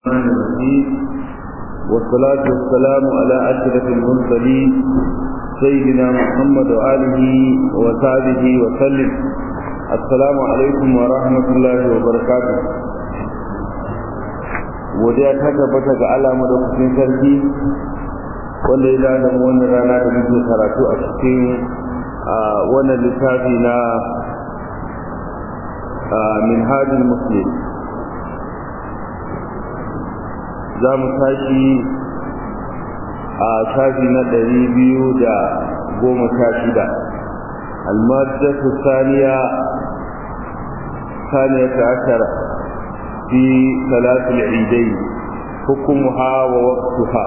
الرحمن الرحيم والصلاة والسلام على أشرف المرسلين سيدنا محمد وآله وصحبه وسلم السلام عليكم ورحمة الله وبركاته godiya ta tabbata ga Allah madaukakin sarki wanda ya dada mu wannan rana da muke karatu a cikin wannan littafi na minhajul muslim za mu tashi a shafi na ɗari biyu da goma sha shida almaddatu saniya saniya ta ashara fi salatul idai hukumuha wa waqtuha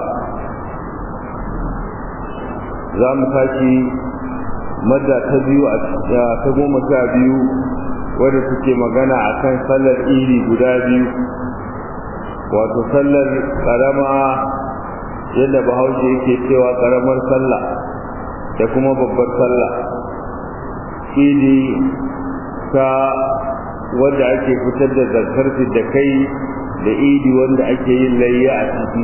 za mu tashi madda ta biyu a ta goma sha biyu wadda suke magana akan sallar iri guda biyu wato sallar karama yadda bahaushe yake cewa karamar sallah da kuma babbar sallah idi ta wanda ake fitar da zakar da kai da idi wanda ake yin layya a ciki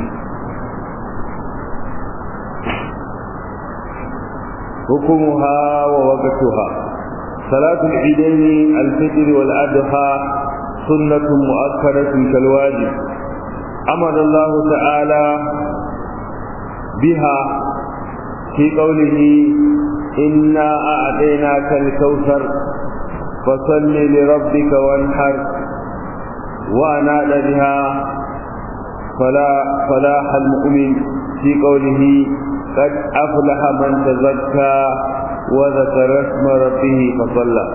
hukumuha wa waqtuha salatul idaini al-fitr wal adha sunnatun mu'akkadatun kal wajib أمر الله تعالى بها في قوله إنا أعطيناك الكوثر فصل لربك وانحر وأنال بها فلا فلاح المؤمن في قوله قد أفلح من تزكى وذكر اسم ربه فصلى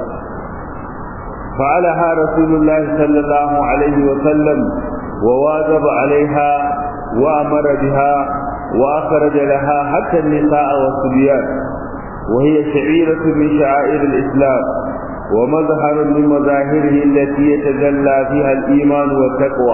فعلها رسول الله صلى الله عليه وسلم وواظب عليها وأمر بها وأخرج لها حتى النساء والصبيان وهي شعيرة من شعائر الإسلام ومظهر من مظاهره التي يتجلى فيها الإيمان والتقوى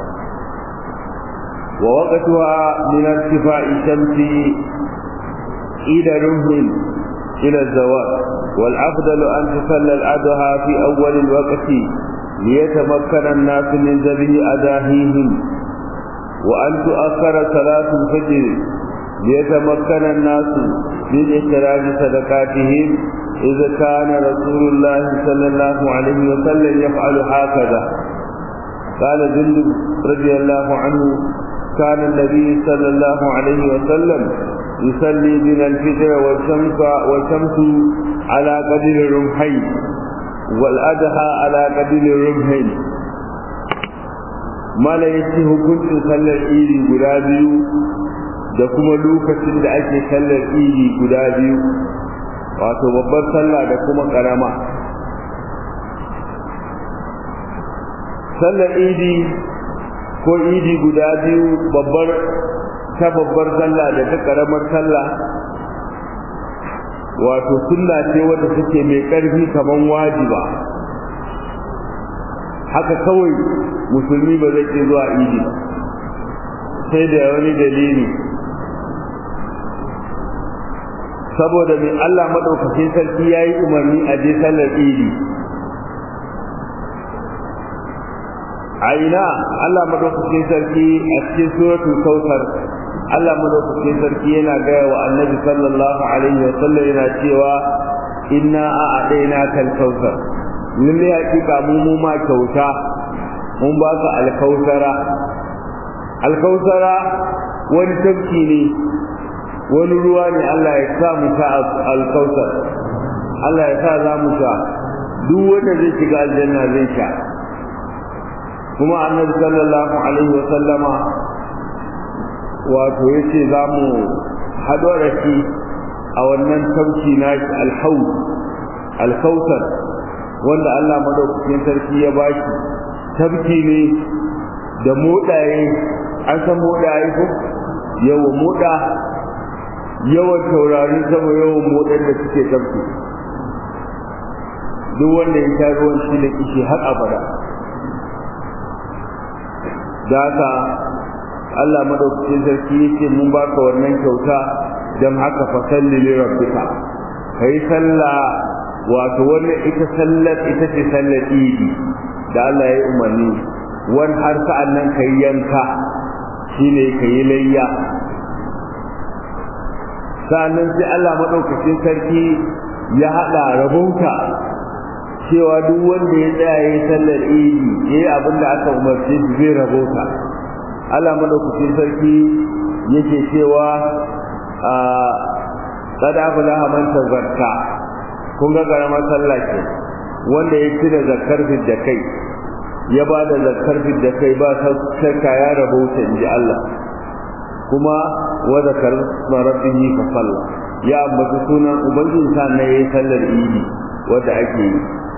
ووقتها من ارتفاع الشمس إلى رمح إلى الزوال والأفضل أن تصلى الأضحى في أول الوقت ليتمكن الناس من ذبح أداهيهم وأن تؤخر صلاة الفجر ليتمكن الناس من إخراج صدقاتهم إذا كان رسول الله صلى الله عليه وسلم يفعل هكذا قال جندب رضي الله عنه كان النبي صلى الله عليه وسلم يصلي بنا الفجر والشمس والشمس على قدر الرمحين والأدهى على قبيل الرمحين mala ya ce hukuncin sallar iri guda biyu da kuma lokacin da ake sallar iri guda biyu wato babbar sallah da kuma karama sallar idi ko idi guda biyu babbar ta babbar sallah da ta karamar sallah wato sunna ce wadda take mai ƙarfi kaman wajiba haka kawai musulmi ba zai ke zuwa idi sai da wani dalili saboda mai Allah maɗaukakin sarki ya yi umarni a je sallar idi a ina Allah maɗaukakin sarki a cikin suratul kautsar Allah madaukakin sarki yana gaya wa annabi sallallahu alaihi wa sallam yana cewa inna a'adaina kal kautsar lalle hakika mu mu ma kyauta mun ba ka alkausara alkausara wani tafki ne wani ruwa ne Allah ya sa mu sha alkausar Allah ya sa za mu sha duk wanda zai shiga aljanna zai sha kuma annabi sallallahu alaihi wa sallama wato ya ce za mu haɗo da shi a wannan tauki na alhau alkautar wanda Allah madaukakin sarki ya ba shi tabki ne da moɗaye an san moɗaye ko yawa moɗa yawan taurarin sama yawan moɗan da suke tabki duk wanda ya sha ruwan shi da kishi har abada da haka Allah madaukakin sarki yake mun baka wannan kyauta dan haka fa salli li rabbika kai sallah wato wannan ita sallar ita ce sallar idi da Allah ya yi umarni wani har sa'an nan ka yi yanka shine ka yi layya sa'annan sai Allah maɗaukacin sarki ya haɗa rabonka cewa duk wanda ya tsaya ya yi sallar idi ya yi abin da aka umarce shi zai rabota Allah maɗaukacin sarki yake cewa a kada aflaha man tazakka kun ga karamar sallah ke wanda ya cire zakkar da kai ya ba da zakkar da kai ba shakka ya rabauta in ji Allah kuma wa zakar rabbihi fa salla ya ambaci sunan ubangiji sa na yayi sallar idi wanda ake yi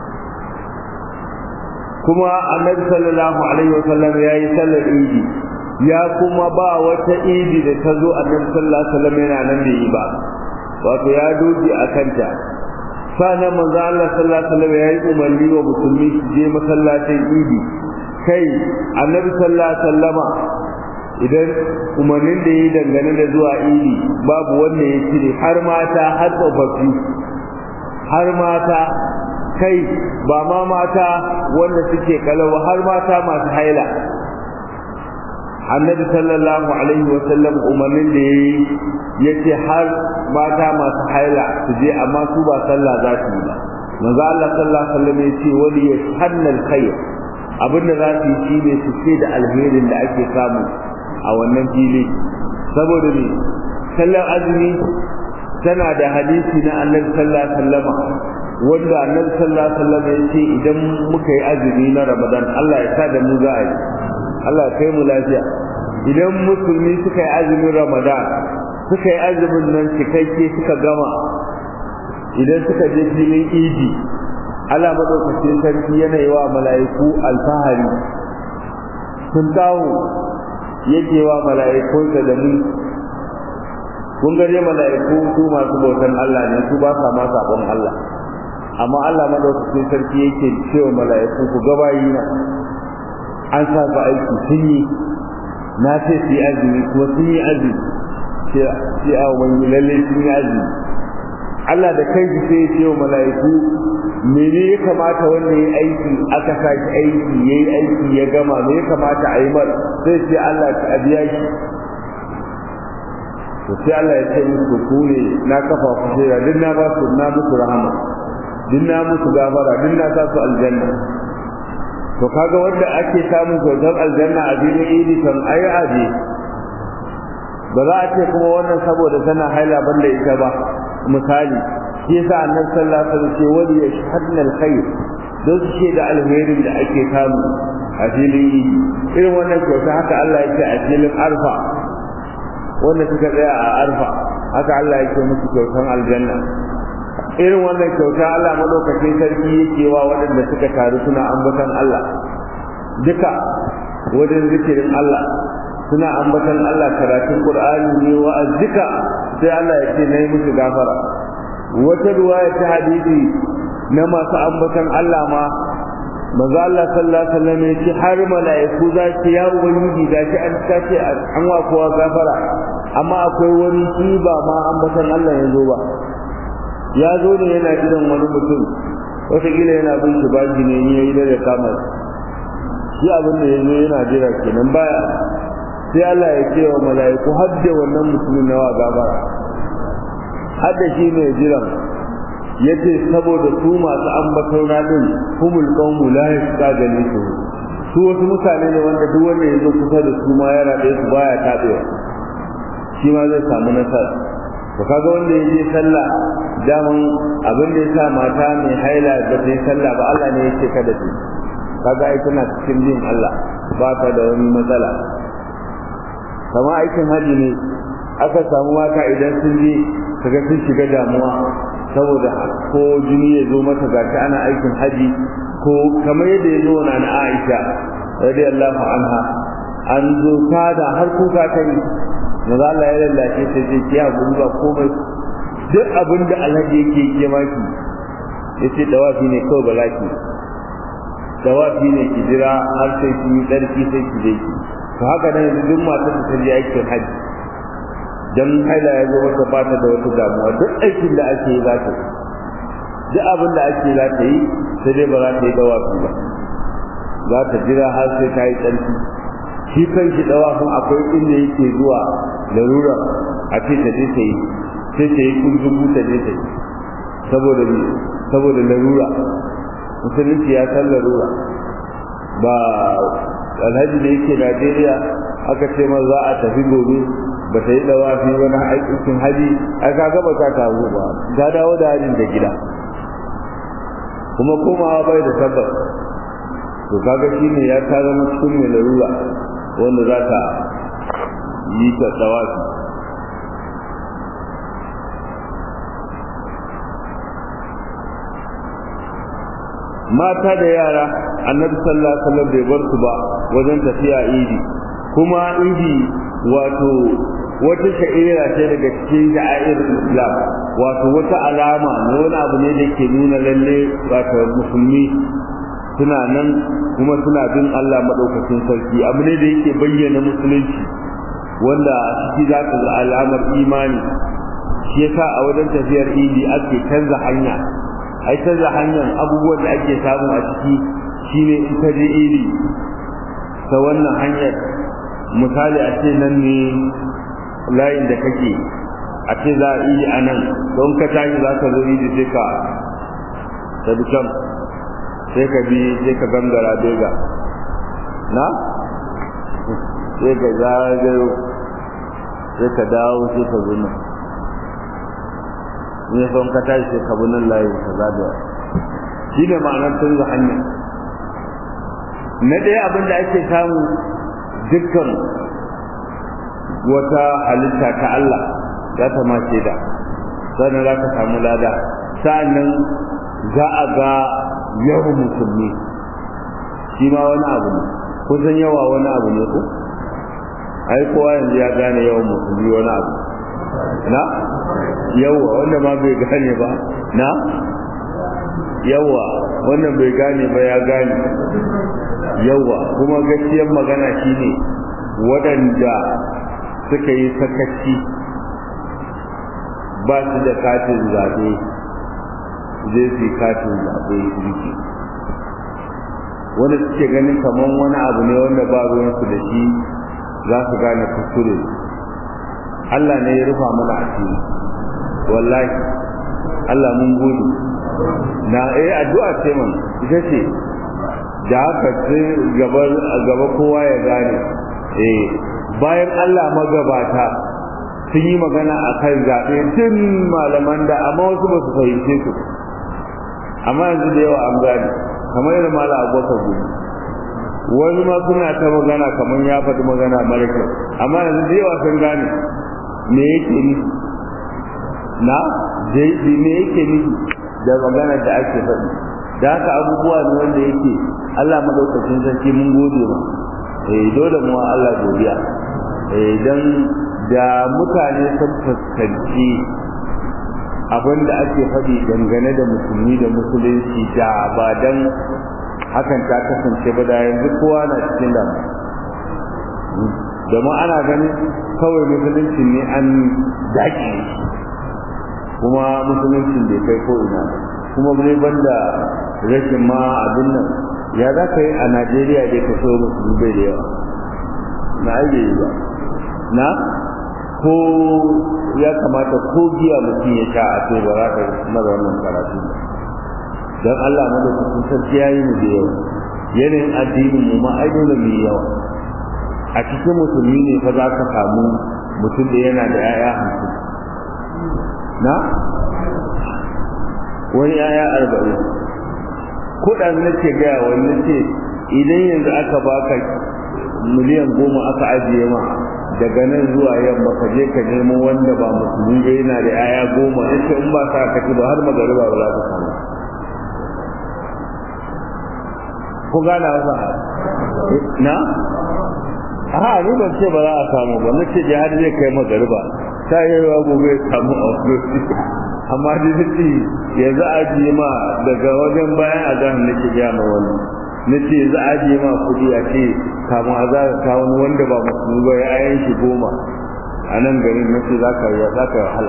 kuma annabi sallallahu alaihi wa sallam yayi sallar idi ya kuma ba wata idi da ta zo annabi sallallahu alaihi wa sallam yana nan da yi ba wato ya doji a kanta sanan manzo Allah sallallahu alaihi wa sallam yayi umarni wa musulmi su je masallacin idi kai annabi sallallahu alaihi wa sallama idan umarnin da yi dangane da zuwa idi babu wanda ya cire har mata har tsofaffi har mata kai ba ma mata wanda suke kalawa har mata masu haila annabi sallallahu alaihi wa sallam umarnin da yayi yace har mata masu haila su je amma su ba sallah za su yi ba manzo Allah sallallahu alaihi wa sallam yace wali yashhanna alkhair abinda za su yi shine su ce da alherin da ake samu a wannan fili saboda ne sallar azumi tana da hadisi na annabi sallallahu alaihi wasallama wanda annabi sallallahu alaihi wasallama ya ce idan muka yi azumi na ramadan Allah ya sa da mu za a yi Allah ya kai mu lafiya idan musulmi suka yi azumin ramadan suka yi azumin nan cikakke suka gama idan suka je filin idi Allah madaukakin sarki yana yi wa mala'iku alfahari sun kawo yake wa mala'ikunsa da mu kun gare mala'iku su masu bautan Allah ne su ba sa ma sabon Allah amma Allah madaukakin sarki yake cewa mala'iku ku gabayi na an sa su aiki sun yi na ce su yi azumi kuma sun yi azumi sai a wani lalle sun yi azumi Allah da kai sai ya ce wa mala'iku mene ya kamata wanda ya aiki aka sa shi aiki ya yi aiki ya gama me ya kamata a yi mar sai ce Allah ta biya shi to sai Allah ya ce musu ku ne na kafa ku shaida duk na ba su na musu rahama duk na musu gafara duk na sa su aljanna to kaga wanda ake samun kyautar aljanna a filin idi kan ai aje ba za a ce kuma wannan saboda tana haila banda ita ba misali shi yasa annabi sallallahu alaihi wasallam ce wali yashhadna alkhair don su ce da alherin da ake samu a filin idi irin wannan kyauta haka Allah ya ce a filin arfa wanda suka tsaya a arfa haka Allah ya ce musu kyautan aljanna irin wannan kyauta Allah madaukakin sarki yake wa waɗanda suka taru suna ambatan Allah duka wajen zikirin Allah suna ambatan Allah karatun Qur'ani ne wa'azika sai Allah ya ce nayi musu gafara wata ruwaya ta hadisi na masu ambatan Allah ma manzo Allah sallallahu alaihi wasallam ya ce har mala'iku za su ya ubangiji da shi an tace an wa kowa gafara amma akwai wani shi ba ma ambatan Allah ya zo ba ya zo ne yana gidan wani mutum wataƙila yana bin shi baji ne ya yi da kama shi abin da ya zo yana jira kenan baya sai Allah ya ce wa mala'iku hadda wannan mutumin nawa gabara hadda shi ne jiran yace saboda su masu ambaton radin humul qawmu la yastagani su su wasu mutane ne wanda duk wanda ya zo kusa da su ma yana da su baya tabewa shi ma zai samu nasara to kaga wanda ya je sallah daman abin da ya sa mata mai haila da ta yi sallah ba Allah ne yake kada su kaga ai tana cikin jin Allah ba ta da wani matsala kama aikin haji ne aka samu mata idan sun je kaga sun shiga damuwa saboda ko jini ya zo mata gashi ana aikin haji ko kamar yadda ya zo na na Aisha radiyallahu anha an zo fada har kuka ta yi maza Allah ya lallace ta ce ki hakuri ba komai duk abin da alhaji yake yi maki ya ce dawafi ne kawai balaki dawafi ne ki jira har sai ki yi tsarki sai ki je ki to haka nan yanzu duk matar da ta je aikin hajji dan haila ya zo mata ba ta da wata damuwa duk aikin da ake yi za ta yi duk abin da ake za ta yi sai dai ba za ta yi dawafi ba za ta jira har sai ta yi tsarki shi kan shi dawafin akwai inda yake zuwa larura a ce ta je ta yi sai ta yi kunzugu ta je ta yi saboda saboda larura musulunci ya san larura ba alhaji da yake najeriya aka ce ma za a tafi gobe ba ta yi dawafi wani aikin haji ai ka gaba ta tawo ba ta dawo da hajin da gida kuma komawa bai da tabbas to kaga shine ya ta zama cikin mai larura wanda za ta yi ta dawafi mata da yara annabi sallallahu alaihi wasallam bai bar su ba wajen tafiya idi kuma idi wato wata sha'ira ce daga cikin sha'ir islam wato wata alama ne wani abu ne da ke nuna lalle wato musulmi suna nan kuma suna bin Allah madaukakin sarki abu ne da yake bayyana musulunci wanda ciki za ka ga alamar imani shi yasa a wajen tafiyar idi ake canza hanya ai canza hanyar abubuwan da ake samu a ciki shine in ka je iri ta wannan hanyar misali a ce nan ne layin da kake a ce za a yi a nan don ka tashi za ka zo iri sai ka tabi can sai ka bi sai ka gangara bega na sai ka zagayo sai ka dawo sai ka zo nan ne son ka tashi sai ka bi nan layi ka zagaya shi ne ma'anar canza hanya na ɗaya abin da ake samu dukkan wata halitta ta Allah za ta mace da sannan za ka samu lada sa'annan za a ga yawan musulmi shi ma wani abu ne kusan yawa wani abu ne ko ai kowa yanzu ya gane yawan musulmi wani abu na yawa wanda ma bai gane ba na yawa wannan bai gane ba ya gane yawa kuma gaskiyar magana shine waɗanda suka yi sakaci ba su da katin zaɓe zai su katin zaɓe rike wanda suke ganin kamar wani abu ne wanda ba ruwansu da shi za su gane kuskure Allah ne ya rufa mana asiri wallahi Allah mun gode na eh addu'a ce man ita ce da haka sai gaba gaba kowa ya gane eh bayan Allah magabata sun yi magana a kan zaɓe tun malaman da amma wasu ba su fahimce su amma yanzu da yawa an gane kamar yadda malam abubakar gudu wani ma suna ta magana kamar ya faɗi magana mara kyau amma yanzu da yawa sun gane me yake nufi na me yake nufi da magana da ake faɗi da haka abubuwa ne wanda yake Allah madaukakin sarki mun gode ma eh dole mu Allah godiya eh dan da mutane sun fuskanci abin da ake faɗi dangane da musulmi da musulunci da ba dan hakan ta kasance ba da yanzu kowa na cikin damu domin ana ganin kawai musulunci ne an daƙi kuma musuluncin bai kai ko ina kuma ne banda rashin ma abin nan ya za ka yi a najeriya dai ka so musulmi bai da yawa na aike yi ba na ko ya kamata ko giya mutum ya sha a ce ba za ka mara wannan karatu ba don allah madaukakin sarki ya yi mu da yawa yanayin addinin mu ma ai dole mu yi yawa a cikin musulmi ne fa za ka samu mutum da yana da 'ya'ya hamsin na wani 'ya'ya arba'in kuɗan na ce gaya wani ce idan yanzu aka baka miliyan goma aka ajiye ma daga nan zuwa yamma ka je ka nemo wanda ba musulmi ba yana da 'ya'ya goma yace in ba sa ka ci ba har magariba ba za ka samu ko gana wasa na a ni ban ce ba za a samu ba nace je har zai kai magariba ta yi yawa gobe ya samu a wasu amma da nace yanzu a ji ma daga wajen bayan a zahar nake gaya ma wani nace yanzu a ji ma kuɗi a ce kamun a za ka kawo wanda ba musulmi ba ya ayan shi goma a nan garin nace za ka yi za ka wahala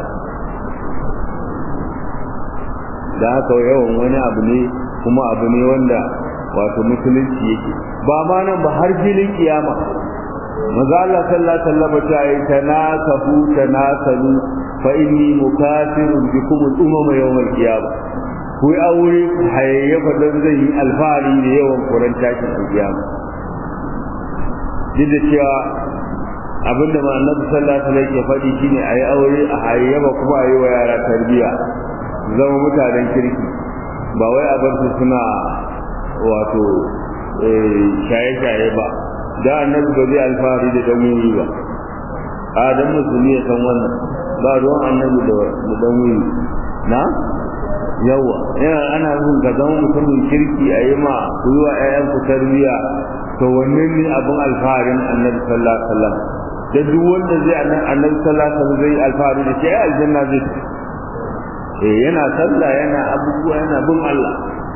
da haka yawan wani abu ne kuma abu ne wanda wato musulunci yake ba ma nan ba har filin kiyama maza Allah sallallahu alaihi wasallam ta yi tanasahu tanasalu fa inni mukafirun bikum al-umama yawm al-qiyamah ku yi aure hayayyafa don zai yi alfahari da yawan kuran tashin kiyama duk da cewa abinda ma annabi sallallahu alaihi wasallam ke faɗi shine ayi aure a hayayyafa kuma ayi wa yara tarbiyya zama mutanen kirki ba wai a bar su suna wato shaye-shaye ba da annabi ba zai alfahari da dan wuri ba a dan musulmi ya san wannan ba ruwan annabi da dan wuri na yawa yana ana son ka zama mutumin kirki a yi ma ku yi wa 'ya'yanku tarbiyya to wannan ne abin alfaharin annabi sallallahu alaihi wasallam da duk wanda zai annabi sallallahu alaihi wasallam zai alfahari da shi aljanna zai eh yana sallah yana abubuwa yana bin Allah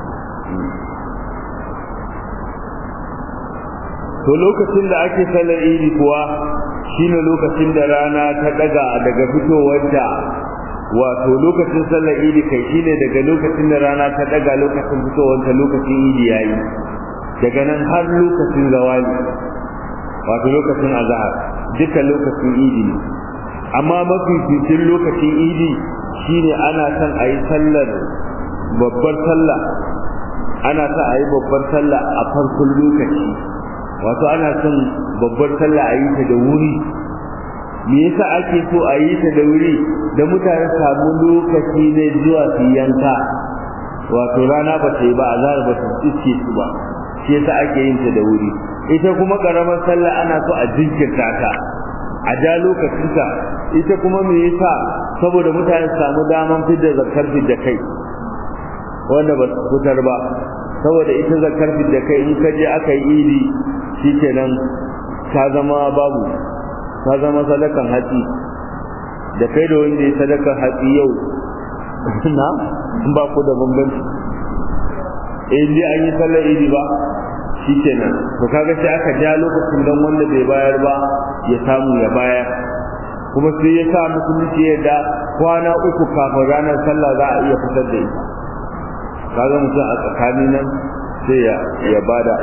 to lokacin da ake sallar idi kuwa shine lokacin da rana ta daga daga fitowarta wato lokacin sallar idi kai shine daga lokacin da rana ta daga lokacin fitowarta lokacin idi yayi daga nan har lokacin zawali wato lokacin azhar duka lokacin idi ne amma mafi fitin lokacin idi shine ana son a yi sallar babbar sallah ana son a yi babbar sallah a farkon lokaci wato ana son babbar sallah a yi ta da wuri me yasa ake so a yi ta da wuri da mutane samu lokaci ne zuwa su yanka wato rana ba ta yi ba azhar ba ta iske su ba shi yasa ake yin ta da wuri ita kuma karamar sallah ana so a jinkirta ta a ja lokacinta ita kuma me yasa saboda mutane su samu daman fidda zakar fidda kai wanda ba su fitar ba saboda ita zakar fidda kai in ka je aka yi idi shikenan ta zama babu ta zama sadakan hatsi da kai da wanda ya sadakan hatsi yau na ba ku da bambanci in dai an yi sallar idi ba shikenan to kaga sai aka ja lokacin don wanda bai bayar ba ya samu ya bayar kuma sai ya sa musulunci yadda kwana uku kafin ranar sallah za a iya fitar da ita kaga mutum a tsakanin nan sai ya ya bada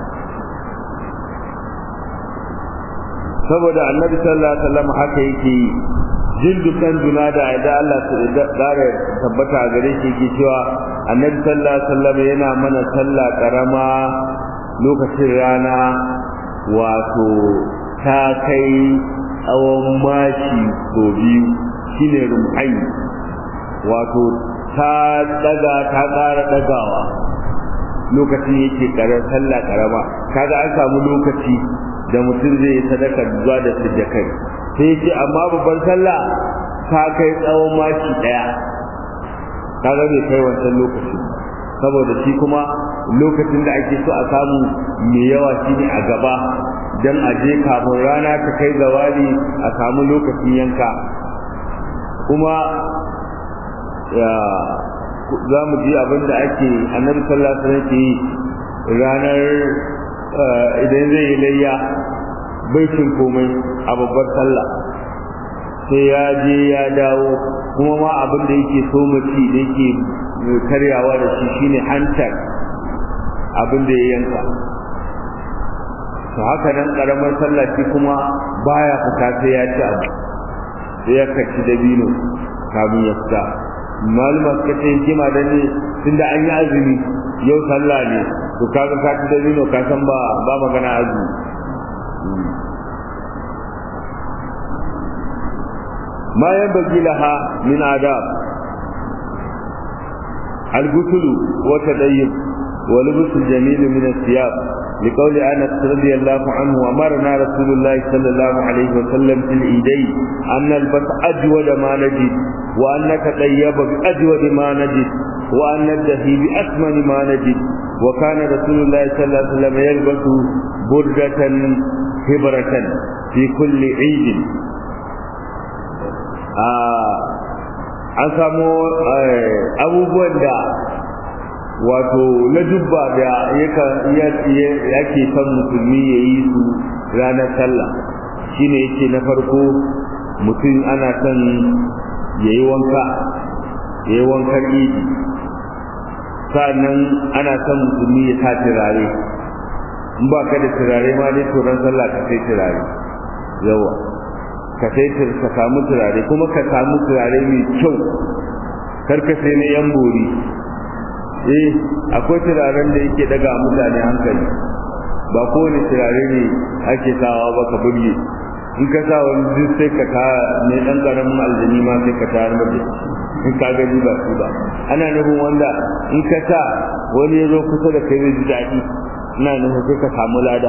saboda annabi sallallahu alaihi wasallam haka yake yi jildu kan juna da da Allah ta dare tabbata a gare shi yake cewa annabi sallallahu alaihi wasallam yana mana sallah karama lokacin rana wato ta kai tsawon mashi ko biyu shine rum'ai wato ta daga ta ƙara dagawa lokacin yake karar sallah karama kaga an samu lokaci da mutum zai yi sadaka zuwa da sujjakai sai ce amma babban sallah ta kai tsawon mashi daya kaga bai kai wancan lokaci saboda shi kuma lokacin da ake so a samu mai yawa shine a gaba dan a je kafin rana ta kai zawali a samu lokacin yanka kuma za mu ji abin da ake annabi sallallahu alaihi wasallam ke yi ranar idan zai yi layya bai cin komai a babbar sallah sai ya je ya dawo kuma ma abin da yake so mace da yake karyawa da shi shine hantar abin da ya yanka to haka nan karamar sallah shi kuma baya fita sai ya ci abu sai ya kaci dabino kamin ya fita malama suka ce hikima da ne tunda an yi azumi yau sallah ne to kaga ka ci dabino ka san ba ba magana azumi ما ينبغي لها من آداب الغسل والتديب ولبس الجميل من الثياب لقول انس رضي الله عنه امرنا رسول الله صلى الله عليه وسلم في العيدين ان نلبس اجود ما نجد وان نتطيب باجود ما نجد وان ندهي باثمن ما نجد وكان رسول الله صلى الله عليه وسلم يلبس بردة هبرة في كل عيد an samo abubuwan da wato na dubba da yake son musulmi ya yi su ranar sallah shine yake na farko mutum ana son ya yi wanka ya yi wankan idi sa'annan ana son musulmi ya sa turare in ba ka da turare ma dai to ran sallah ka sai turare yawa ka sai ka samu turare kuma ka samu turare mai kyau kar ka sai na yan bori eh akwai turaren da yake daga mutane hankali ba kowane turare ne ake sawa ba ka burge in ka sa wani duk sai ka ta mai dan karamin aljani ma sai ka tayar da in ka gani ba su ba ana nufin wanda in ka sa wani ya zo kusa da kai zai ji daɗi ina nufin sai ka samu lada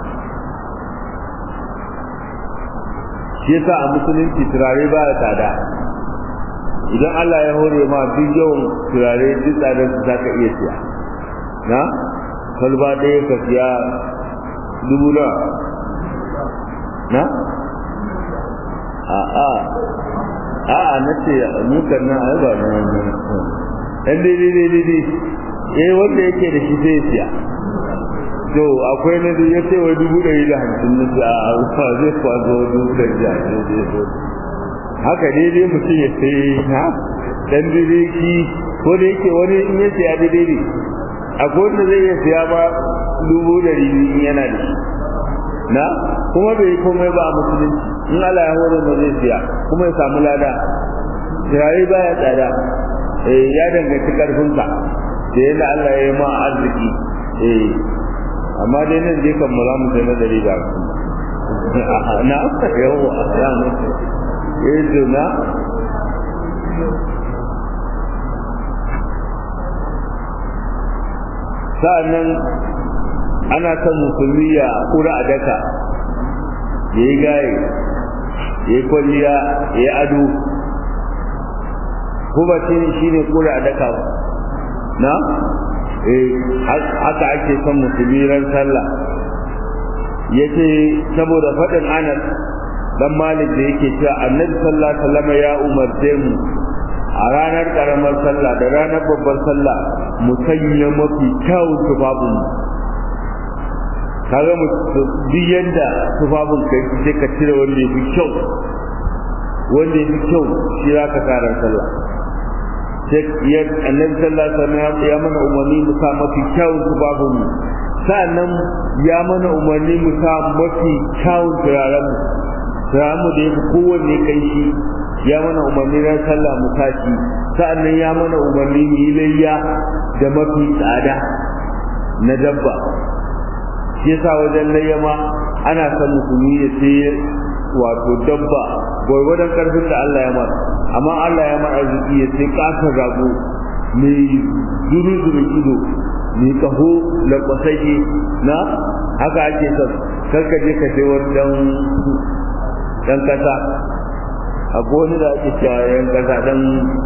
shi yasa a musulunci turare ba ya tsada idan Allah ya hore ma duk yawan turare duk tsadar su zaka iya siya na kalba ɗaya ka siya dubu na na a a a a na ce mukan na ai ba na na ɗan daidai daidai dai eh wanda yake da shi sai ya siya to akwai na ya ce wa dubu ɗari da hamsin na ce a ba zai kwazo dubu ɗari da hamsin haka daidai mutum ya sai na dan daidai shi ko da yake wani in ya siya daidai ne akwai wanda zai iya siya ba dubu ɗari in yana da shi na kuma bai komai ba a musulunci in Allah ya hore ba zai siya kuma ya samu lada turare baya tsada eh ya danganci karfinka da yadda Allah ya yi ma arziki eh amma dai nan dai kan mu za mu sai na dari da na yawa a ranar eh na sa'annan ana son musulmi ya kura a daka ya yi gaye ya yi kwalliya ya yi ado kuma shi ne kura a daka na haka ake son musulmi ran sallah ya ce saboda faɗin anas dan malik da yake cewa annabi sallallahu alaihi wasallam ya umarce mu a ranar karamar sallah da ranar babbar sallah mu sanya mafi kyawun tufafin kaga mu duk yanda tufafin kai sai ka cire wanda yafi kyau wanda yafi kyau shi za ka karar sallah sai ya annabi sallallahu alaihi wasallam ya mana umarni mu sa mafi kyawun tufafin mu sa'annan ya mana umarni mu sa mafi kyawun turaren mu turaren mu da yafi kowanne kai shi ya mana umarni ran sallah mu tashi sa'annan ya mana umarni mu yi layya da mafi tsada na dabba shi yasa wajen layya ma ana son musulmi ya sai wato dabba gwargwadon karfin da Allah ya mara amma Allah ya mara arziki ya sai kasar rago mai zuru zuru ido mai kaho lakwasashe na haka ake son karka je ka sai wani dan kasa a goni da ake cewa yan kasa dan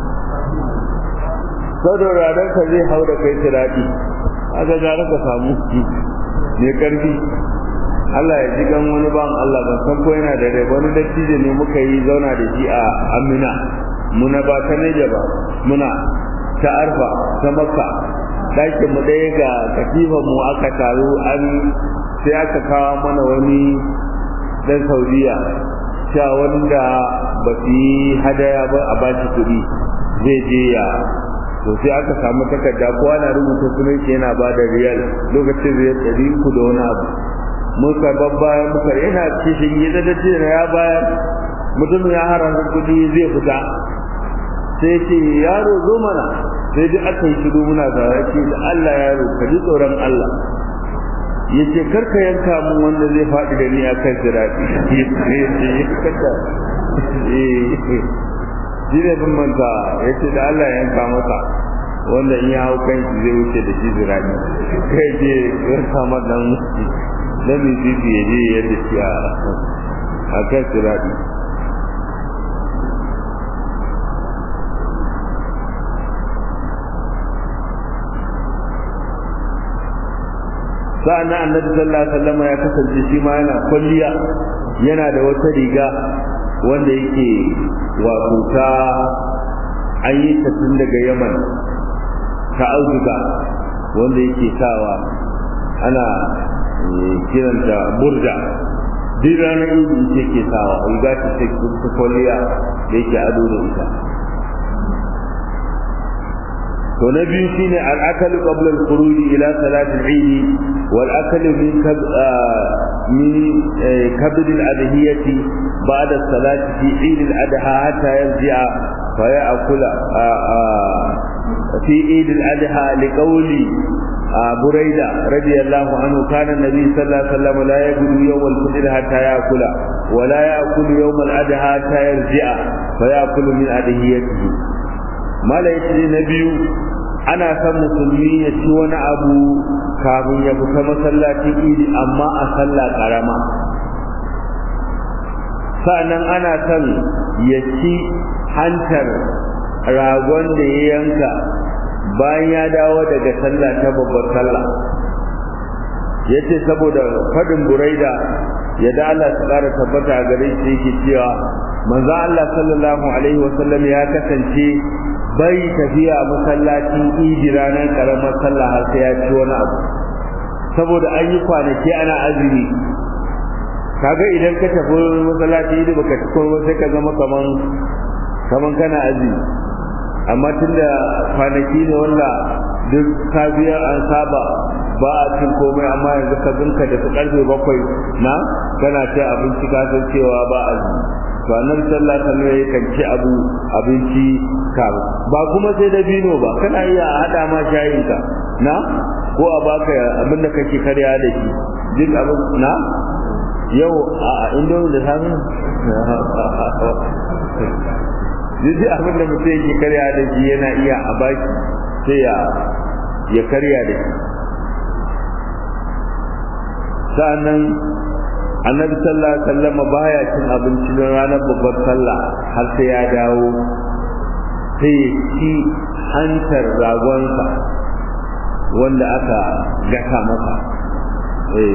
saboda dan ka zai hau da kai tiradi aka gara ka samu mai karfi Allah ya ji gan wani ban Allah ban san ko yana da rai wani dattijo ne muka yi zauna da shi a Amina muna ba ta Neja ba muna ta Arfa ta Makka dakin mu ɗaya ga katifan mu aka taru an sai aka kawo mana wani dan Saudiya cewa wanda ba su yi hadaya ba a bashi kuɗi zai je ya to sai aka samu takarda kowa na rubuta sunan shi yana ba da riyal lokacin riyal ɗari uku da wani abu muka babbaya muka yana cikin gida da ce ya bayar mutum ya haranta kuɗi zai fita sai ce yaro zo mana sai duk aka yi shiru muna zawa ce da Allah yaro ka ji tsoron Allah ya ce karka yanka mun wanda zai faɗi da ni a kan siraɗi ya ce ya kanta shi ne bin manta ya ce da Allah ya yanka masa wanda in ya hau kan shi zai wuce da shi zirani kai je ya kama dan dan mai titi ya je ya da shi a kan zirani sa'an nan annabi sallallahu alaihi wasallam ya kasance shi ma yana kwalliya yana da wata riga wanda yake wato ta an yi ta tun daga yaman ta auduga wanda yake sawa ana kiranta burda duk ranar idi ita ke sawa riga ta ce ta kwalliya da yake ado da ita to na biyu shine al-akalu qabla al-khuruj ila salati al-eid wal akalu min kab min kabd al-adhiyati ba'da salati fi eid al-adha hatta yarji'a fa ya'kula fi eid al-adha liqawli بريدة رضي الله عنه كان النبي صلى الله عليه وسلم لا يأكل يوم الفطر حتى يأكل ولا يأكل يوم الأدهى حتى يرجع فيأكل من أدهيته ما لا يتري نبي ana san musulmi ya ci wani abu kafin ya fita masallacin idi amma a sallah karama sa'annan ana son ya ci hantar ragon da ya yanka bayan ya dawo daga sallah ta babbar sallah ya ce saboda faɗin buraida ya da Allah su ƙara tabbata a gare shi yake cewa manzo Allah sallallahu alaihi wasallam ya kasance bai tafiya masallacin idi ranar karamar sallah har sai ya ci wani abu saboda an yi kwanaki ana azumi kaga idan ka tafi masallacin idi baka ci komai sai ka zama kaman kaman kana azumi amma tunda kwanaki ne wanda duk safiyar an saba ba a cin komai amma yanzu ka zinka da su karfe bakwai na kana ci abinci ka san cewa ba azumi to annabi sallallahu alaihi wasallam yakan ci abu abinci ka ba kuma sai da bino ba kana iya hada ma shayin ka na ko a baka abin da kake karya da shi duk abin na yau a indomi da sami duk abin da mutum yake karya da shi yana iya a baki sai ya ya karya da shi sa'annan annabi sallallahu alaihi wasallam baya cin abinci na ranar babbar sallah har sai ya dawo sai ya ci hantar ragonsa wanda aka gasa masa eh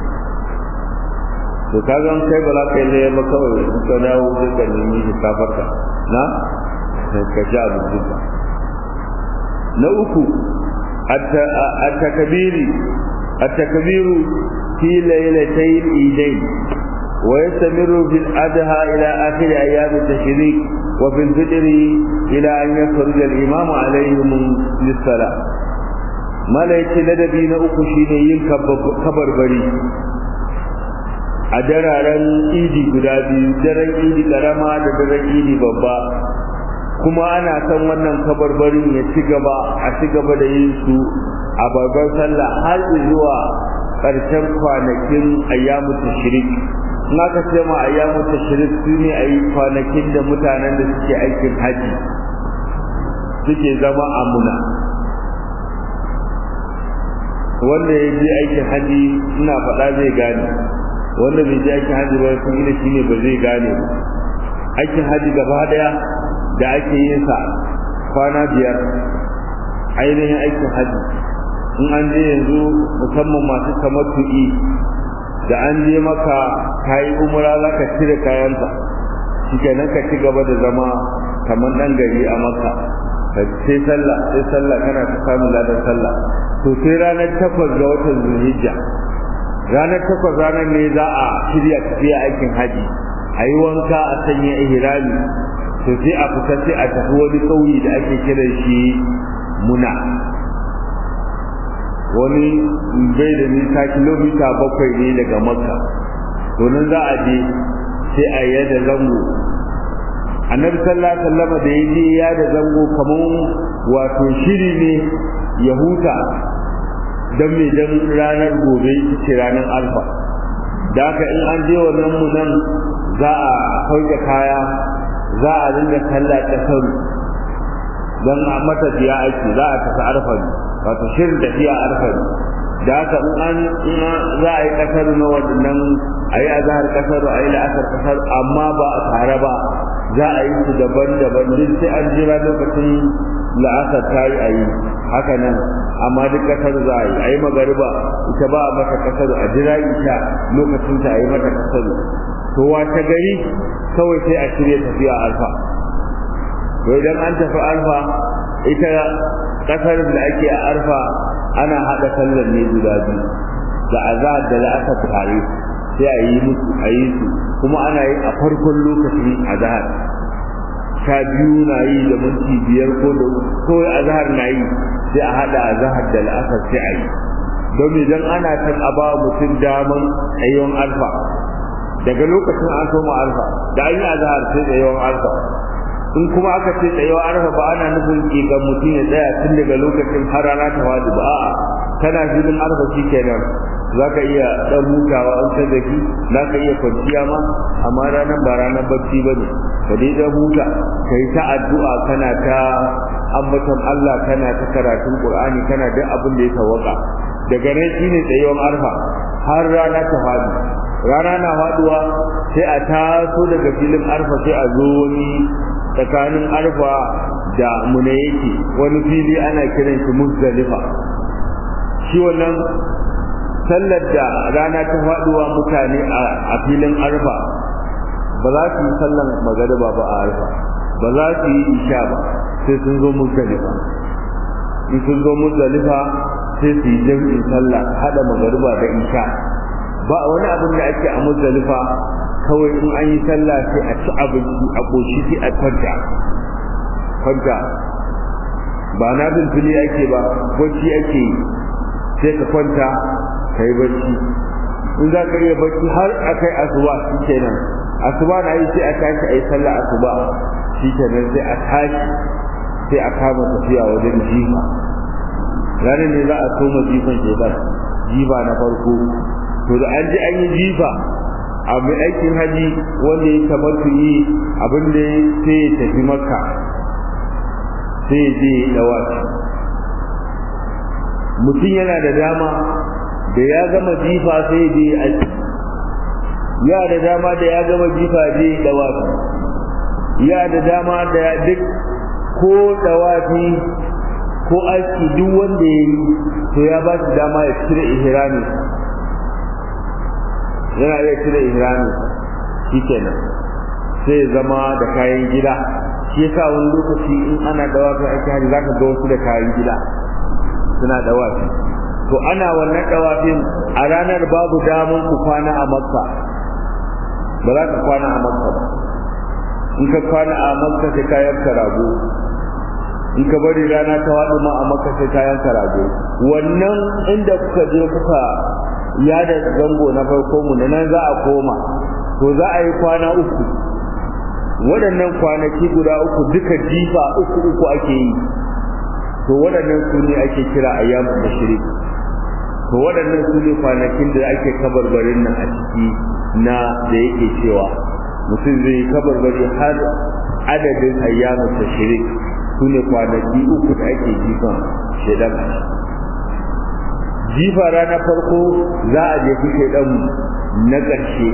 to kaga an kai ba za ka yi laye ba kawai in ka dawo sai ka nemi hisafarka na ka ci abinci ba na uku at-takbiri at-takbiru في ليلتي الإيدين ويستمر في الأدهى إلى آخر أيام التشريق وفي الفطر إلى أن يخرج الإمام عليهم للصلاة ما لا يتلدبي نأخ شينيين كبر بري a dararen idi guda biyu daren idi karama da daren idi babba kuma ana san wannan kabarbarin ya ci gaba a ci gaba da yin su a babban sallah har zuwa ƙarshen kwanakin ayyamu tashrik in aka ce ma ayyamu tashrik su ne a yi kwanakin da mutanen da suke aikin haji suke zama amuna wanda ya je aikin haji ina faɗa zai gane wanda bai je aikin haji ba sun ina shine ba zai gane ba aikin haji gaba daya da ake yin sa kwana biyar ainihin aikin haji in an je yanzu musamman masu tamattu'i da an je maka kayi umra za ka cire kayanka shikenan ka ci gaba da zama kamar dan gari a maka sai sallah sai sallah kana ta samun ladan sallah to sai ranar takwas ga watan zulhijja ranar takwas ranar ne za a shirya tafiya aikin haji a yi wanka a sanya ihrami to sai a fita sai a tafi wani ƙauye da ake kiran shi muna wani bai da nisa kilomita bakwai ne daga makka to nan za a je sai a yi da zango annabi sallallahu alaihi wasallam da yaje ya da zango kaman wato shiri ne ya huta dan me dan ranar gobe ce ranar alfa da haka in an je wannan mu nan za a sauke kaya za a dinga sallah ta sauri dan a mata biya aiki za a tafi arfa wato shirin tafiya arfa da haka in an za a yi kasar na waɗannan a yi azahar kasar a yi la'asar kasar amma ba a tare ba za a yi su daban-daban duk sai an jira lokacin la'asar ta yi a yi haka nan amma duk kasar za a yi a yi magariba ita ba a mata kasar a jira ita lokacin ta a yi mata kasar to wata gari kawai sai a shirya tafiya alfa to idan an tafi alfa ita kasar da ake a arfa ana haɗa sallar ne guda biyu da azahar da la'asar tare sai a yi musu a yi su kuma ana yi a farkon lokacin azahar sha biyu na yi da minti biyar ko da kawai azhar na yi sai a hada azhar da la'asar sai a yi don idan ana kan a ba mutum daman ayyuan alfa daga lokacin an soma alfa da an yi azhar sai da yawan alfa in kuma aka ce tsayawa arfa ba ana nufin ƙiƙan mutum ya tsaya tun daga lokacin har rana ta wadi ba a'a kana filin arfa shi kenan za ka iya ɗan hutawa an ta zaki za ka iya kwanciya ma amma ranar ba ranar bacci ba ne ka dai ɗan huta ka yi ta addu'a kana ta ambaton Allah kana ta karatun Qur'ani kana duk abin da ya tawaka daga nan shine tsayawan arfa har rana ta fadi rana na faduwa sai a taso daga filin arfa sai a zo wani tsakanin arfa da muna yake wani fili ana kiran shi muzdalifa shi wannan sallar da rana ta faduwa mutane a filin arfa ba za su yi sallan magariba ba a arfa ba za su yi isha ba sai sun zo muzdalifa in sun zo muzdalifa sai su yi jam'in sallah hada magariba da isha ba wani abin da ake a muzdalifa kawai in an yi sallah sai a ci abinci a koshi sai a kwanta kwanta ba na bin fili ake ba bacci ake yi sai ka kwanta ka yi bacci in za ka iya bacci har a kai asuba shi kenan asuba na yi sai a tashi a yi sallah asuba shi kenan sai a tashi sai a kama tafiya wajen jifa ranar ne za a soma jifan shekar jifa na farko to da an ji an yi jifa a mai aikin haji wanda ya tabbatu yi abin da sai ya tafi makka sai ya je dawaci mutum yana da dama da ya gama jifa sai ya je aiki ya da dama da ya gama jifa je dawaci ya da dama da ya duk ko dawafi ko aiki duk wanda ya yi to ya ba shi dama ya cire ihrami yana iya cire ihrami shikenan sai zama da kayan gida shi yasa wani lokaci in ana dawafi ake hari zaka ga wasu da kayan gida suna dawafi to ana wannan dawafin a ranar babu damun ku kwana a makka ba za ka kwana a makka ba in ka kwana a makka sai ka yanka rago in ka bari rana ta waɗu ma a makka sai ka yanka rago wannan inda kuka je kuka ya da zango na farko mu nan za a koma to za a yi kwana uku waɗannan kwanaki guda uku duka jifa uku uku ake yi to waɗannan su ne ake kira ayyamun tashrik to waɗannan su ne kwanakin da ake kabarbarin nan a ciki na da yake cewa mutum zai kabarbari har adadin ayyamun tashrik su ne kwanaki uku da ake jifan shaidan a jifa ranar farko za a jefi shaidan na ƙarshe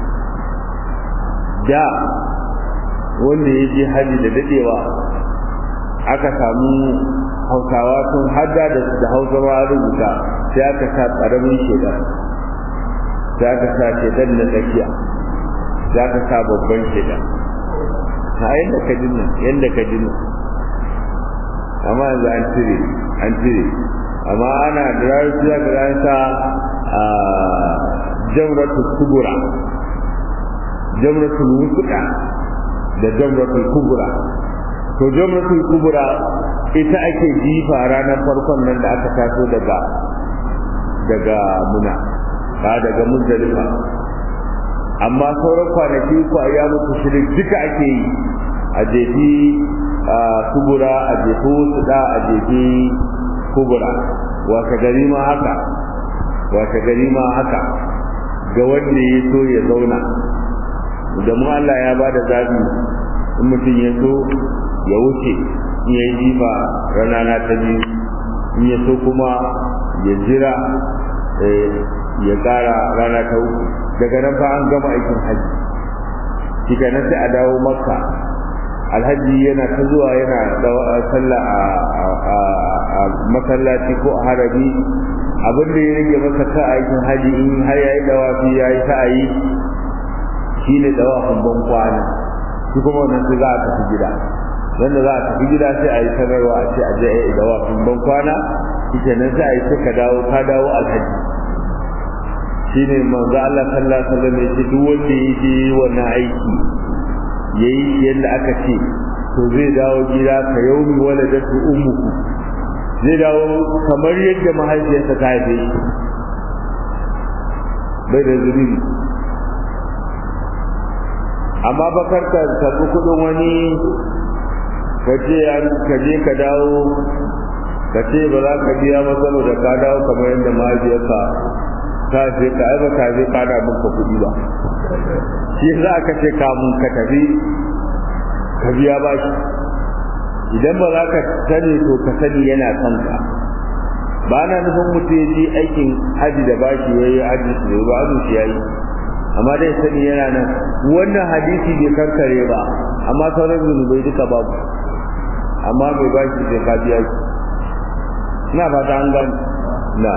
da wanda ya je hajji da dadewa aka samu hausawa sun hada da da hausa ma rubuta sai aka sa karamin shaidan sai aka sa shaidan na tsakiya sai aka sa babban shaidan a yadda ka dinna yadda ka dinna amma yanzu an cire an cire amma ana da ranar su zaka ga sa a jamratul kubura jamratul wusuka da jamratul kubura to jamratul kubura ita ake jifa ranar farkon nan da aka taso daga daga muna ba daga muzdalifa amma sauran kwanaki ko a yamu shirin duka ake yi a jefi kubura a jefi suda a jefi kubura wata gari ma haka wata gari ma haka ga wanda ya so ya zauna da mu Allah ya bada zabi in mutum ya so ya wuce in ya yi jifa rana na ta biyu in ya so kuma ya jira ya kara rana ta uku daga nan fa an gama aikin hajji kika nan sai a dawo makka alhaji yana ta zuwa yana sallah a masallaci ko a harabi abin da ya rage masa ta aikin haji in har yayi dawafi yayi sa'ayi shine dawafin ban kwana shi kuma wannan sai za a tafi gida wanda za a tafi gida sai a yi sanarwa a ce a je a yi dawafin ban kwana shi nan sai a yi sai ka dawo ka dawo alhaji shine manzo Allah sallallahu alaihi wasallam ya ce duk wanda ya je wannan aiki yayi yadda aka ce to zai dawo gida ka yaumi waladatu ummuku zai dawo kamar yadda mahaifiyarsa ta haife shi bai da zunubi amma bakar ka karɓi kuɗin wani ka ce ka je ka dawo ka ce ba za ka biya ba saboda ka dawo kamar yadda mahaifiyarka ta ce ka ai ba ka je ka da muka kuɗi ba shi za ka ce kamun ka tafi ka biya ba shi idan ba za ka sani to ka sani yana son ka ba na nufin mutum ya je aikin haji da bashi ya yi haji su ne ba azu shi ya yi amma dai sani yana nan wannan hadisi bai kankare ba amma sauran zunubai duka babu amma mai bashi sai ka biya shi ina fata an gani na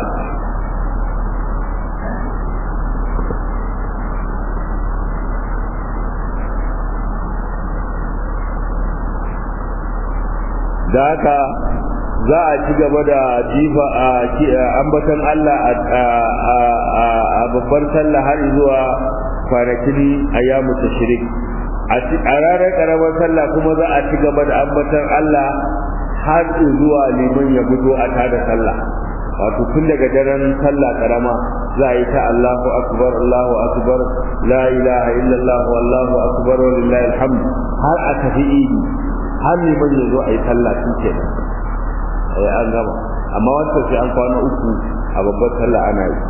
da haka za a ci gaba da jifa a ambatan Allah a babbar sallah har zuwa kwanakin ayyamu tashrik a ranar karamar sallah kuma za a ci gaba da ambatan Allah har zuwa liman ya fito a tada sallah wato tun daga daren sallah karama za a yi ta Allahu akbar Allahu akbar la ilaha illallah wallahu akbar walillahi alhamd har a tafi idi har liman ya zo a yi sallah shi kenan sai an gama amma wancan sai an kwana uku a babbar sallah ana yi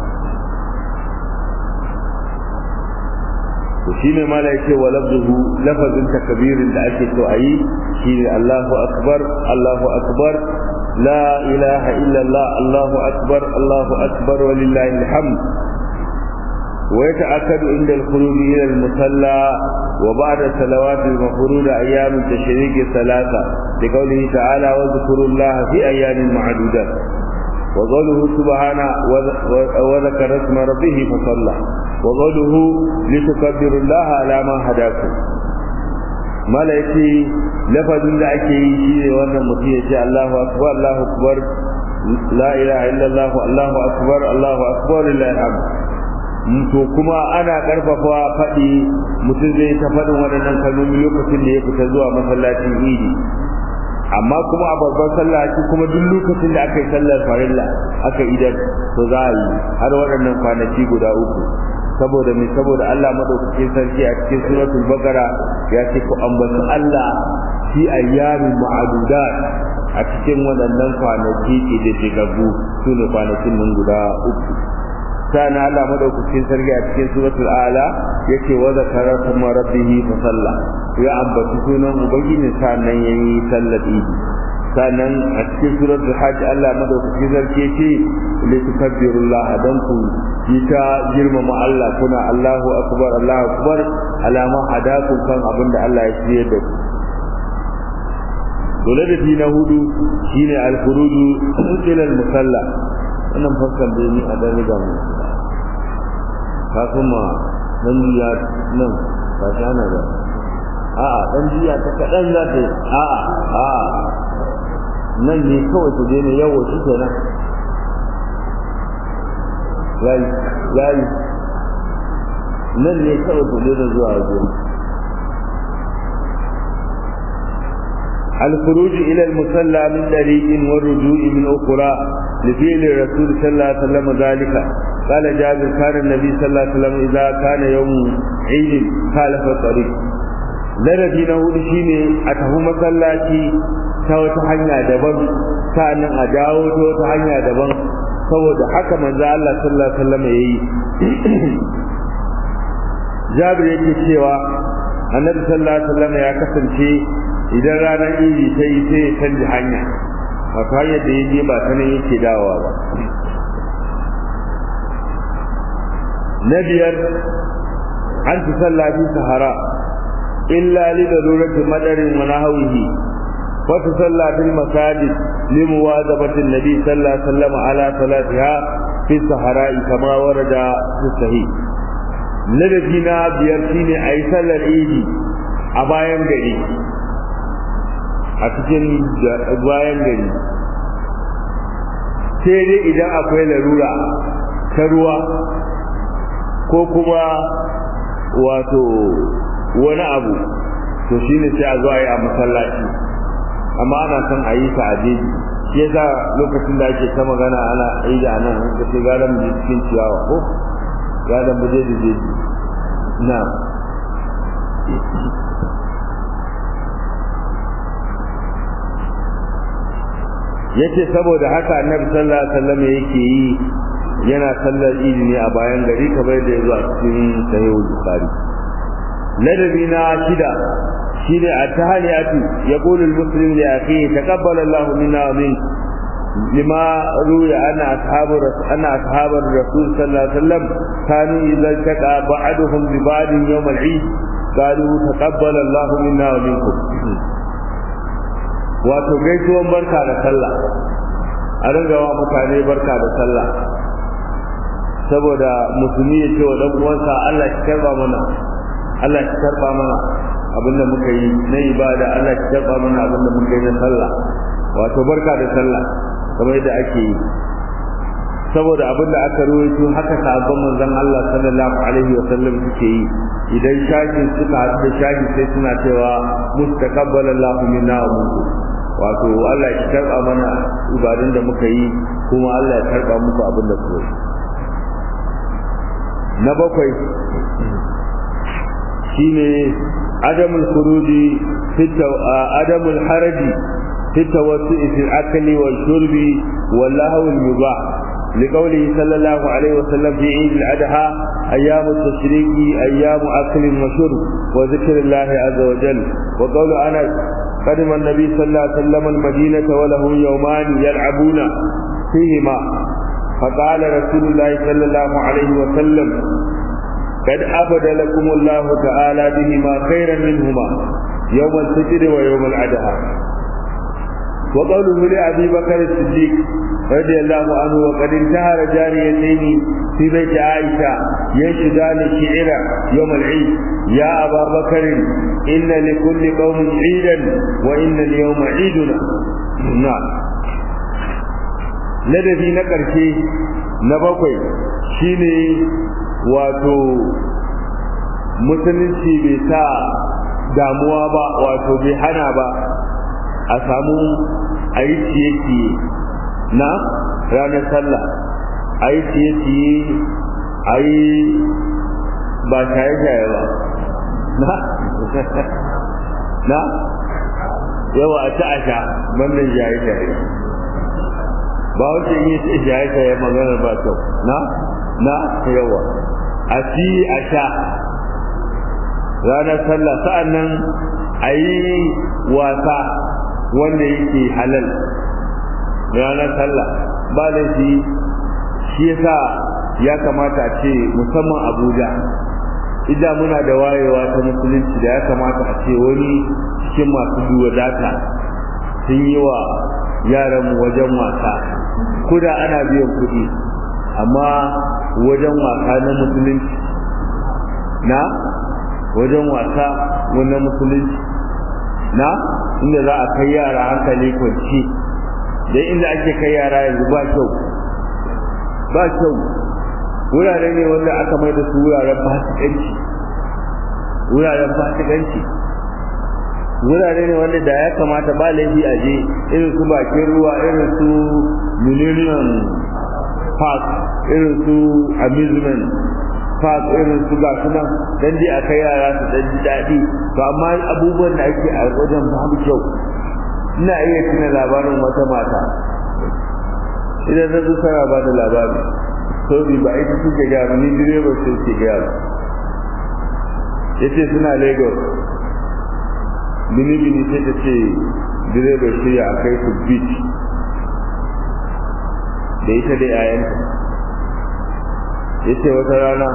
to shine mala yake wa lafzuhu lafazin takbirin da ake so ayi shine Allahu akbar Allahu akbar la ilaha illa Allah Allahu akbar Allahu akbar walillahi alhamd ويتأكد عند الخروج إلى المصلى وبعد الصلوات المفروضة أيام التشريق الثلاثة لقوله تعالى واذكروا الله في أيام معدودات وقوله سبحانه وذكر اسم ربه فصلى وقوله لتكبروا الله على ما هداكم malaiki lafazin da ake yi shi ne wannan mutum ya ce Allahu akbar Allahu akbar la ilaha illallah Allahu akbar Allahu akbar lillahi alhamd to kuma ana karfafa faɗi mutum zai ta faɗin waɗannan kalmomi lokacin da ya fita zuwa masallacin idi amma kuma a babban sallah shi kuma duk lokacin da aka yi sallar farilla aka idan to za a yi har waɗannan kwanaki guda uku saboda mai saboda Allah madaukakin sarki a cikin suratul baqara ya ce ku ambaci Allah fi ayyamin ma'adudat a cikin waɗannan kwanaki ke da shigagu su ne kwanakin nan guda uku sana Allah madaukakin sarki a cikin suratul a'la yace wa zakara kuma rabbihi fa salla ya ambaci sunan ubangiji sannan yayi sallar idi sannan a cikin suratul hajj Allah madaukakin sarki yace li tukabbirullah dan ku ta girmama Allah kuna Allahu akbar Allahu akbar alama hadakum kan abinda Allah ya shirye da ku dole da na hudu shine al-khuruju ila al-musalla wannan faskan da ni a dan riga mu ka kuma dan jiya nan ba shi ana da a'a dan jiya ta kadan za ta a'a a'a nan ne kawai ku je ne yawo shi kenan yayi yayi nan ne kawai ku je zuwa waje الخروج إلى المصلى من طريق والرجوع من أخرى لفعل الرسول صلى الله عليه وسلم ذلك قال جابر كان النبي صلى الله عليه وسلم إذا كان يوم عيد خالف الطريق larabi na hudu shine a tafi masallaci ta wata hanya daban sa'annan a dawo ta wata hanya daban saboda haka manzo Allah sallallahu alaihi wasallam yayi Jabir yake cewa Annabi sallallahu alaihi wasallam ya kasance idan ranar idi ta yi sai ya canji hanya a hanyar da ya je ba ta nan yake dawowa ba na biyar an fi sallah fi sahara illa li darurati madarin wa nahwihi wa tusalla fil masajid li muwazabati nabi sallallahu alaihi wasallam ala salatiha fi sahara kama warada fi sahih ladabi na biyar shine ayi sallar idi a bayan gari a cikin bayan gari sai dai idan akwai larura ta ruwa ko kuma wato wani abu to shine sai a zo a yi a masallaci amma ana son a yi ta a jeji shi yasa lokacin da ake ta magana ana yi da nan ka ce gara mu je cikin ciyawa ko gara mu je da jeji na yace saboda haka annabi sallallahu alaihi wasallam yake yi yana sallar idi ne a bayan gari kamar da ya zo a cikin sahihul bukhari ladabi na shida shine a tahaliyatu yaqulu al-muslim li akhihi taqabbala Allahu minna wa min lima ruya anna ashabu anna ashab ar-rasul sallallahu alaihi wasallam kanu idza taqa ba'duhum bi ba'd yawm al-eid qalu taqabbala Allahu minna wa minkum wato gaisuwan barka da sallah a ringawa mutane barka da sallah saboda musulmi ya ce wa dan uwansa Allah ki karba mana Allah ki karba mana abinda muka yi na ibada Allah ki karba mana abinda muka yi na sallah wato barka da sallah kamar yadda ake yi saboda abinda aka ruwaito haka sahabban manzon Allah sallallahu alaihi wa sallam suke yi idan shakin suka haɗu da shaki sai suna cewa mustaqabbala Allahu minna wa minkum wato Allah ya karba mana ibadun da muka yi kuma Allah ya karba muku abin da kuka yi na bakwai shine adamul khuruji fi adamul haraji fi tawassu'i fi al-akli wal shurbi wal lahwi al-mubah لقوله صلى الله عليه وسلم في عيد الأضحى أيام التشريق أيام أكل وشرب وذكر الله عز وجل وقول أنس قدم النبي صلى الله عليه وسلم المدينة وله يومان يلعبون فيهما فقال رسول الله صلى الله عليه وسلم قد أبد لكم الله تعالى بهما خيرا منهما يوم الفجر ويوم الأضحى وقوله لأبي بكر الصديق رضي الله عنه وقد انتهر جاريتين في بيت عائشة ينشدان الشعر يوم العيد يا أبا بكر إن لكل قوم عيدا وإن اليوم عيدنا نعم ladabi na ƙarshe na bakwai shine wato musulunci bai sa damuwa ba wato bai hana ba a samu a yi ciye-ciye na ranar sallah a yi ciye-ciye a yi ba shaye-shaye ba na na yawa a ci a sha wannan shaye-shaye ba wace yi ci shaye-shaye maganar ba kyau na na yawa a ci a sha ranar sallah sa'an nan a yi wasa wanda yake halal ranar sallah ba da shi shi yasa ya kamata a ce musamman abuja idan muna da wayewa ta musulunci da ya kamata a ce wani cikin masu duwa data sun yi wa yaranmu wajen wasa kuda ana biyan kuɗi amma wajen wasa na musulunci na wajen wasa na musulunci na inda za a kai yara hankali kwanci da inda ake kai yara yanzu ba kyau ba kyau wurare ne wanda aka mai da su wuraren fasikanci wuraren fasikanci wurare ne wanda da ya kamata ba laifi a je irin su bakin ruwa irin su millennium park irin su amusement park irin su ga su nan dan dai a kai yara su dan ji daɗi to amma abubuwan da ake a wajen babu kyau ina iya tuna labarin wata mata idan na tsara ba da labari sauri ba ita suke gaya ni direba sai ke gaya ba yace suna lagos bini bini sai ta ce direba shirya a kai su beach da ita da yayanta yace wata rana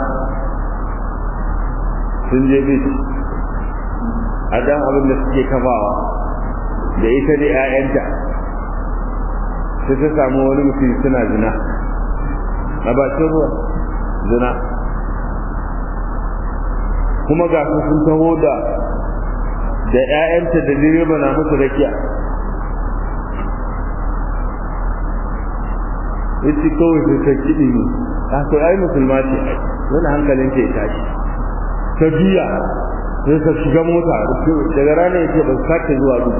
sun je beach a dan abin da suke kafawa da ita da yayanta sai ta samu wani mutum suna zina a bakin ruwa zina kuma ga su sun taho da da ƴaƴanta da direba na musu rakiya yace kawai sai ta kiɗi ne a to ai musulma ce wani hankalin ta ya tashi ta biya sai ka shiga mota daga rana ya ce ba su sake zuwa duk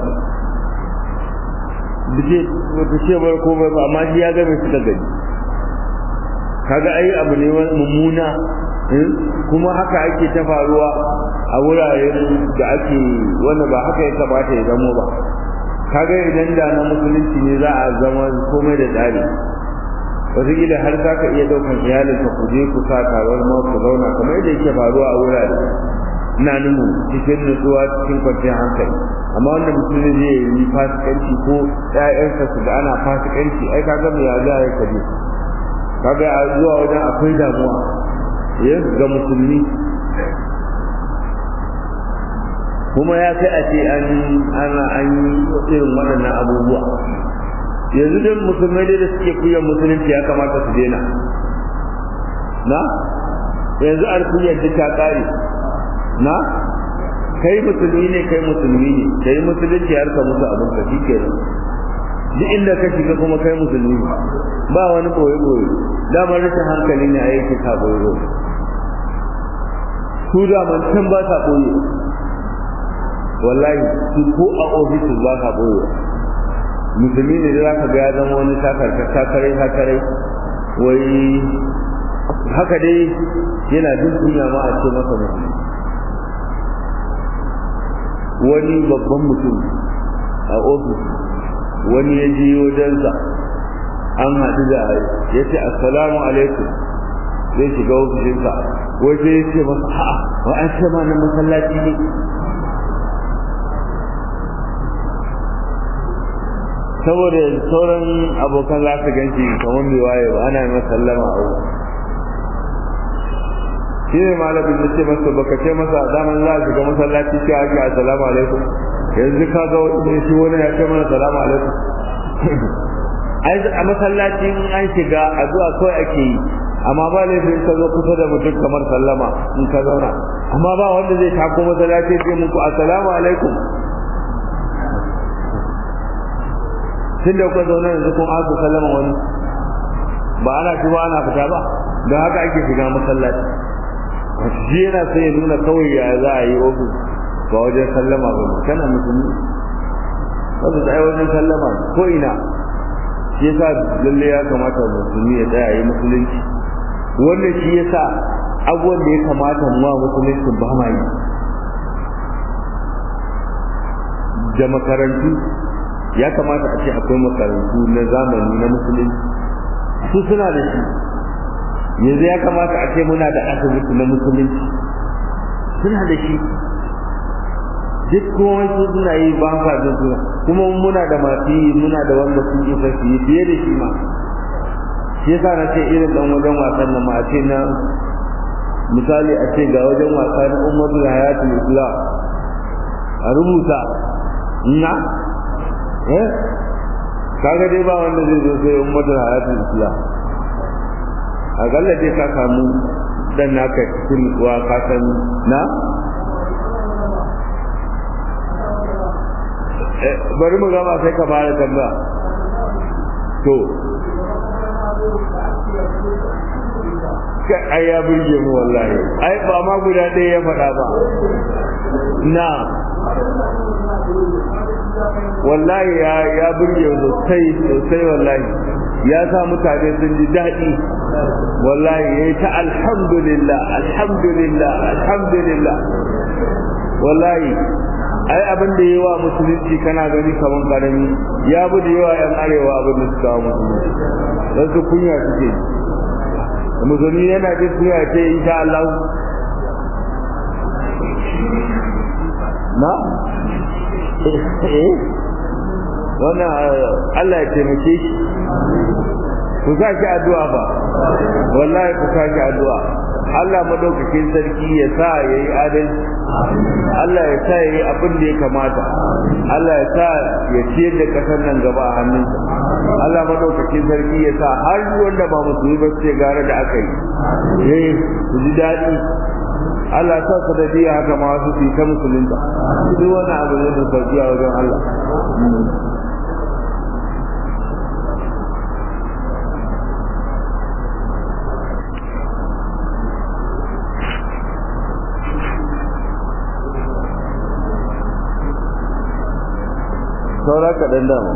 Bije wata ce bar komai ba amma shi ya ga mai suka gani kaga ai abu ne mummuna kuma haka ake ta faruwa a wuraren da ake wanda ba haka ya kamata ya zamo ba kaga idan da na musulunci ne za a zama komai da tsari wataƙila har za ka iya ɗaukan iyalinka ku je ku sa taron ma ku zauna kamar yadda yake faruwa a wurare ina nuhu cikin nutsuwa cikin kwanciyar hankali amma wanda mutum zai yi fasikanci ko ƴaƴansa su da ana fasikanci ai kaga me ya za ya kaje kaga a zuwa wajen akwai damuwa ya ga musulmi kuma ya kai a ce an ana an yi irin waɗannan abubuwa yanzu dai musulmai dai da suke kuyan musulunci ya kamata su daina na yanzu alkuyar duk ta ƙare na kai musulmi ne kai musulmi ne kai musulunci har ka musu abin ka shi ke duk inda ka shiga kuma kai musulmi ne ba wani boye boye damar rashin hankali ne a yake ka boye boye su da man can ba ta boye wallahi su ko a ofis ba ka boye musulmi ne za ka ga ya zama wani takarkar takarai takarai wai haka dai yana jin kunya ma a ce masa musulmi wani babban mutum a ofis wani ya ji wajensa an haɗu da ya ce assalamu alaikum zai shiga ofishinsa wai sai ya ce masa ha'a wa an ce ma na masallaci ne saboda sauran abokan za su ganci kamar mai waye ba ana yi sallama a wurin shi ne malamin da ce masa baka ce masa daman za a shiga masallaci ce ake assalamu alaikum yanzu ka ga wani shi wani ya ce mana salamu alaikum ai a masallaci in an shiga addu'a kawai ake yi amma ba laifin ka zo kusa da mutum kamar sallama in ka zauna amma ba wanda zai tako masallaci ce muku assalamu alaikum tun da kuka zauna yanzu kun aka sallama wani ba ana shiga ana fita ba don haka ake shiga masallaci shi yana sai ya nuna kawai ya za a yi ofis ba wajen sallama ba kana musulmi wasu tsaye wajen sallama ko ina shi yasa lalle ya kamata musulmi ya tsaya yi musulunci wannan shi yasa abubuwan da ya kamata mu musulunci ba ma yi da makarantu ya kamata a ce akwai makarantu na zamani na musulunci su suna da shi yanzu ya kamata a ce muna da asibiti na musulunci suna da shi duk kuma su suna yi ba sa jin suna kuma muna da masu yi muna da wanda sun isa su yi fiye da shi ma shi yasa na ce irin dan wajen wasan nan ma a ce na misali a ce ga wajen wasa na ummatu da hayatul islam a rubuta na eh kaga dai ba wanda zai zo sai ummatu da hayatul islam akalla dai ka samu dan naka cikin wa ka san na bari mu gama sai ka fara tambaya to kai ai ya burge mu wallahi ai ba ma guda ɗaya ya faɗa ba na wallahi ya ya burge sosai sosai wallahi ya sa mutane sun ji daɗi wallahi ya yi ta alhamdulillah alhamdulillah alhamdulillah wallahi ai abin da yawa musulunci kana gani kaman karami ya bi da yawa yan arewa abin da suka musulunci don su kunya suke musulmi yana jin kunya ce insha Allah na eh wannan Allah ya taimake shi ku sa shi addu'a ba wallahi ku sa shi addu'a Allah madaukakin sarki ya sa yayi adalci Allah ya sa yayi abin da ya kamata Allah ya sa ya ciyar da kasar nan gaba a hannunsa Allah madaukakin sarki ya sa har wanda ba musulmi ba sai gare da aka yi eh ku ji daɗi Allah sa su da biya haka ma su fi ta musulunta duk wani abu ne da sauki a wajen Allah saura kaɗan dama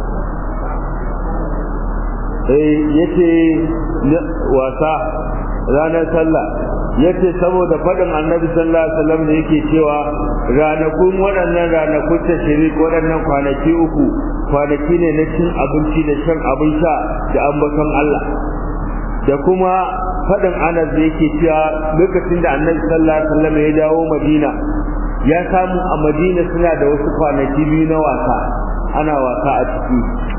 eh yace wasa ranar sallah yace saboda faɗin annabi sallallahu alaihi wasallam da yake cewa ranakun waɗannan ranakun tashrik waɗannan kwanaki uku kwanaki ne na cin abinci da shan abin sha da ambaton Allah da kuma faɗin anas da yake cewa lokacin da annabi sallallahu alaihi wasallam ya dawo madina ya samu a madina suna da wasu kwanaki biyu na wasa ana wasa a ciki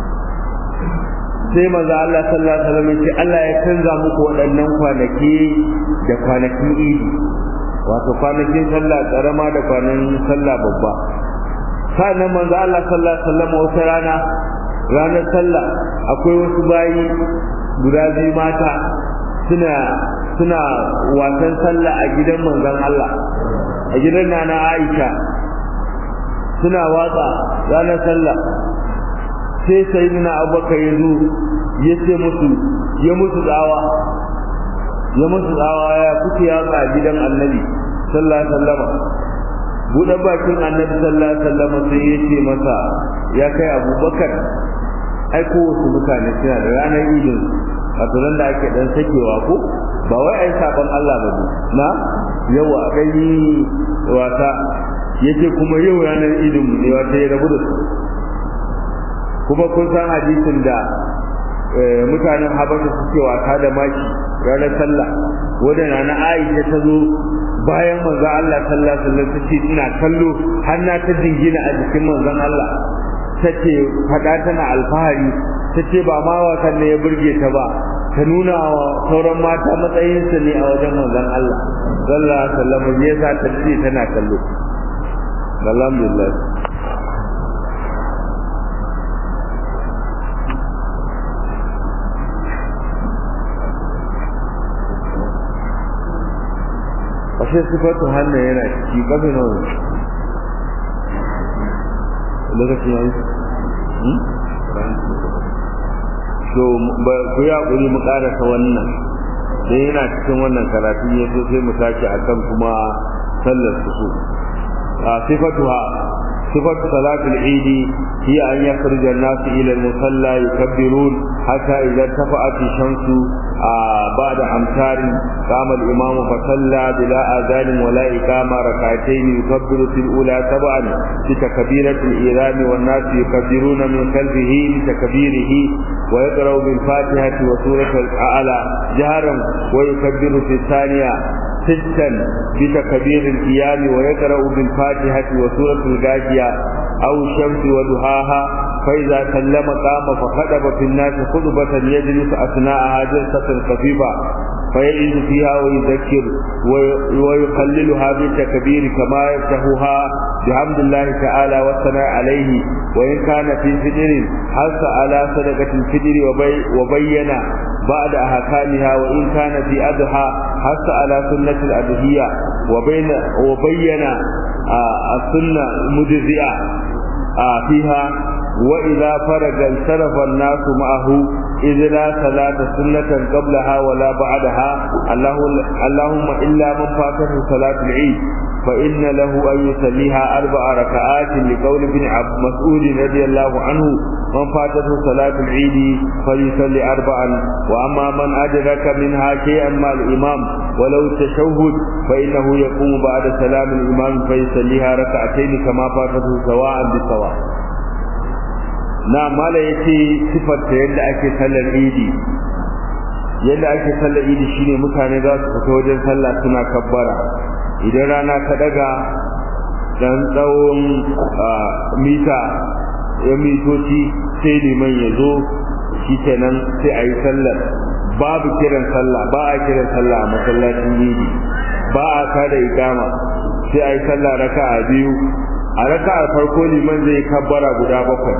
sai manzo Allah sallallahu alaihi wasallam ya ce Allah ya canza muku waɗannan kwanaki da kwanakin idi wato kwanakin sallah karama da kwanakin sallah babba sannan manzo Allah sallallahu alaihi wasallam wata rana ranar sallah akwai wasu bayi guda biyu mata suna suna wasan sallah a gidan manzon Allah a gidan nana Aisha suna watsa ranar sallah sai sayyidina Abubakar ya zo ya ce musu ya musu tsawa ya musu tsawa ya kuke yatsa a gidan Annabi sallallahu alaihi wasallam buɗe bakin Annabi sallallahu alaihi wasallam sai ya ce masa ya kai Abubakar ai kowace mutane suna da ranar idin wato nan da ake dan sakewa ko ba wai ai sabon Allah ba na yawa kai wata yace kuma yau ranar idin mu ne wata ya rabu da su kuma kun san hadisin da mutanen habasha suke wasa da maki ranar sallah wadda na Aisha ta zo bayan manzon Allah sallallahu alaihi wasallam ta ce ina kallo har na ta dingina a jikin manzon Allah tace fada tana alfahari tace ba ma wasan ne ya burge ta ba ta nuna wa sauran mata matsayin su ne a wajen manzon Allah sallallahu alaihi wasallam ne yasa ta ce tana kallo alhamdulillah ashe sifatu hannu yana ciki kafe nawa lokacin yayi so ku ya kuri mu karasa wannan dan yana cikin wannan karatu ne so sai mu tashi akan kuma sallar su a sifatuha sifatu salatul eid hiya an yakhruja an-nas ila al-musalla yukabbirun hatta idza tafa'at ash-shamsu بعد أمتار قام الإمام فصلى بلا آذان ولا إقامة ركعتين يكبر في الأولى سبعا بتكبيرة الإيران والناس يكبرون من خلفه بتكبيره ويقرأ بالفاتحة وسورة الأعلى جهرا ويكبر في الثانية ستا بتكبير القيام ويقرأ بالفاتحة وسورة الغاشية أو الشمس وضحاها فإذا سلم قام فخطب في الناس خطبة يجلس أثناءها جلسة خفيفة فيعيد فيها ويذكر ويقللها بالتكبير كما يفتحها بحمد الله تعالى والثناء عليه وإن كان في فجر حث على صدقة الفجر وبي وبين بعد أحكامها وإن كان في أضحى حث على سنة الأضحية وبين وبين آه السنة مجزئة آه فيها وإذا فرغ انصرف الناس معه إذ لا صلاة سنة قبلها ولا بعدها الله اللهم إلا من فاته صلاة العيد فإن له أن يصليها أربع ركعات لقول ابن عبد مسعود رضي الله عنه من فاتته صلاة العيد فليصلي أربعا وأما من أدرك منها شيئا مع الإمام ولو تشهد فإنه يقوم بعد سلام الإمام فيصليها ركعتين كما فاتته سواء بسواء na mala ya ce sifarta yadda ake sallar idi yadda ake sallar idi shine mutane za su fita wajen sallah suna kabbara idan rana ta daga dan tsawon mita ya mitoci sai liman ya zo shi kenan sai a yi sallar babu kiran sallah ba a kiran sallah a masallacin idi ba a kada ikama sai a yi sallah raka'a biyu a raka'a farko liman zai kabbara guda bakwai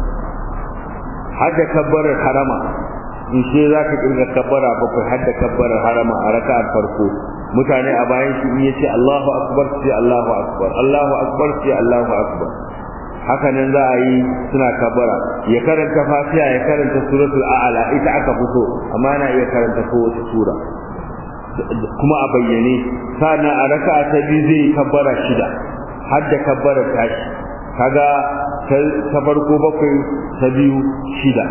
hadda kabbarar harama in ce za ka kirga kabbara bakwai hadda kabbarar harama a raka'ar farko mutane a bayan shi in yace Allahu akbar sai Allahu akbar Allahu akbar sai Allahu akbar haka nan za a yi suna kabbara ya karanta fatiha ya karanta suratul a'la ita aka fito amma na iya karanta kowace sura kuma a bayyane sannan a raka'a ta biyu zai kabbara shida hadda kabbara tashi kaga ta farko bakwai ta biyu shida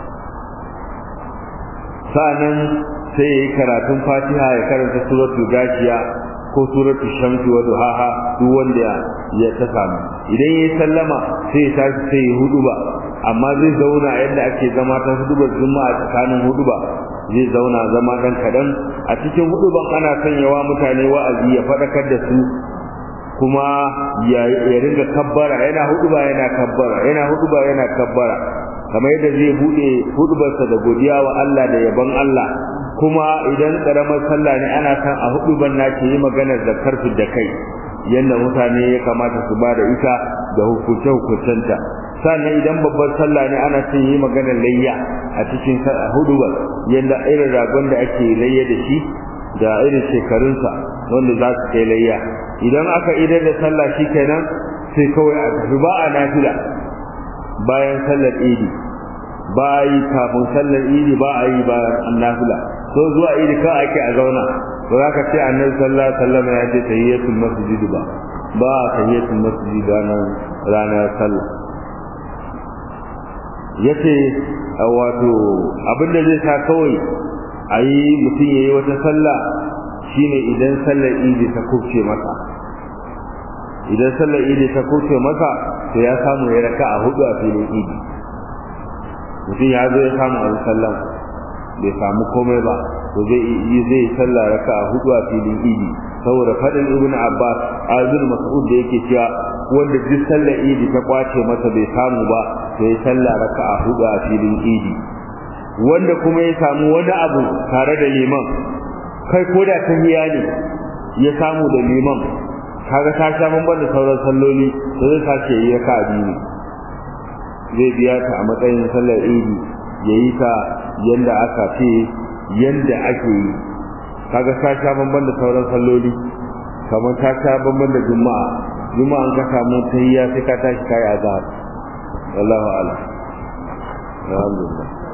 sa'annan sai ya yi karatun fatiha ya karanta suratul gashiya ko suratul shamsi wa duhaha duk wanda ya ta samu idan ya sallama sai ya tashi sai ya huduba amma zai zauna yadda ake zama ta hudubar juma'a tsakanin huduba zai zauna zama dan kadan a cikin huduban ana sanyawa mutane wa'azi ya fadakar da su kuma ya ringa kabbara yana huduba yana kabbara yana huduba yana kabbara kamar yadda zai bude hudubarsa da godiya wa Allah da yabon Allah kuma idan karamar sallah ne ana san a huduban nake yi maganar zakar da kai yadda mutane ya kamata su bada ita da hukunce hukuncenta sannan idan babbar sallah ne ana son yi maganar layya a cikin hudubar yadda irin ragon da ake layya da shi da irin shekarunsa wanda za su kai layya idan aka idar da sallah shi kenan sai kawai a tafi ba a nafila bayan sallar idi ba a yi kafin sallar idi ba a yi bayan nafila so zuwa idi ka ake a zauna ba za ka ce annabi sallallahu alaihi wasallam ya ce tahiyatul masjid ba ba tahiyatul masjid ranar ranar sallah yace wato abinda zai sa kawai a yi mutum ya yi wata sallah shine idan sallar idi ta kubce masa idan sallar idi ta kubce masa to ya samu ya raka a hudu a filin idi mutum ya zo ya samu a sallan bai samu komai ba to zai yi zai sallah raka a hudu a filin idi saboda fadin ibnu abbas azul mas'ud da yake cewa wanda duk sallar idi ta kwace masa bai samu ba to ya sallah raka a hudu a filin idi wanda kuma ya samu wani abu tare da liman kai ko da tahiya ne ya samu da liman kaga ta sha bamban da sauran salloli to zai sace yi raka a biyu zai biya ta a matsayin sallar idi ya yi ta yanda aka ce yanda ake yi kaga ta sha bamban da sauran salloli kamar ta sha bamban da juma'a juma'a an ka samu tahiyya sai ka tashi kai azhar wallahu a'lam alhamdulillah